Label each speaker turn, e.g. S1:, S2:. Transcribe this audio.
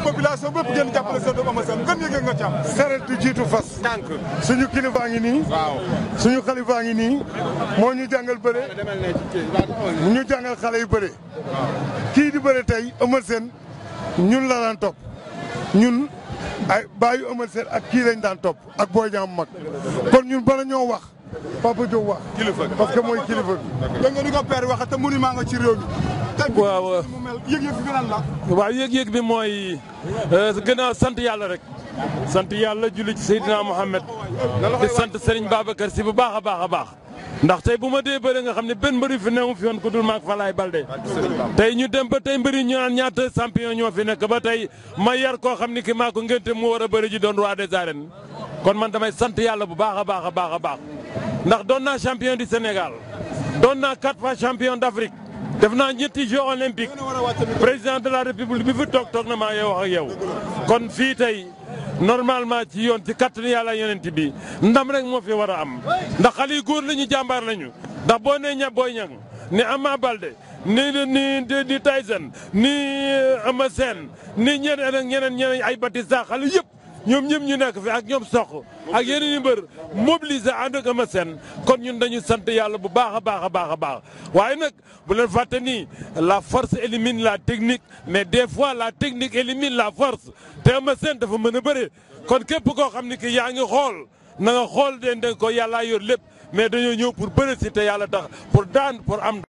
S1: population bépp ngeen jàppale seen doom Eumeu Sène gën yëg nga ci am.
S2: saret du jiitu fas.
S1: tànk
S2: suñu kilifaa ngi nii.
S1: waaw.
S2: suñu xalifaa ngi nii. moo ñu jàngal bëre. mu ñu jàngal xale yu bëre. kii di bëre tey Eumeu Sène ñun la daan topp ñun ay bàyyi Eumeu Sène ak kii lañ daan topp ak Boy Niang mag kon ñun bala ñoo wax Papa Diop wax.
S1: kilifa gi.
S2: parce que mooy kilifa bi.
S1: dégg nga ni ko père waxee te monument nga ci réew mi. tey bi
S3: waaw.
S1: mu mel yëg-yëg bi lan la.
S3: waaw yëg-yëg bi mooy gën a sant yàlla rek sant yàlla julli ci Seydina Mohamed di sant Serigne Babacar si bu baax a baax a baax ndax tey bu ma dee bëre nga xam ne benn mbëri fi newu fi woon ku dul maak Falaay Balde tey ñu dem ba tey mbëri ñu naan ñaata champion ñoo fi nekk ba tey ma yar koo xam ni ki maa ko ngénte mu war a bëri ji doon roi des arènes kon man damay sant yàlla bu baax a baax a baax a baax ndax doon naa champion du Sénégal doon naa quatre fois champion d'Afrique def naa ñetti Jeux olympiques président de la république bi fi toog toog na maa yow wax ak yow kon fii tey normalement ci yoon ci kattanu yàlla yonent bi ndam rek moo fi war a am ndax xale yu góor lañu jàmbaar lañu ndax boo nee ña booy ñang ni Ama Balde ni ni ni Tyson ni Eumeu Sène ni ñeneen ak ñeneen ñeneen ay Batista xale yëpp ñoom ñëpp ñu nekk fi ak ñoom soq ak yeneen i mbër mobilisé ànd ak Eumeu Sène kon ñun dañu sant yàlla bu baax a baax a baax a baax waaye nag bu leen fàtte ni la force élimine la technique mais des fois la technique élimine la force te Eumeu Sène dafa mën a bëre kon képp koo xam ni ki yaa ngi xool na nga xool den den ko yàllaa yor lépp mais dañoo ñëw pour bëre si te yàlla tax pour daan pour am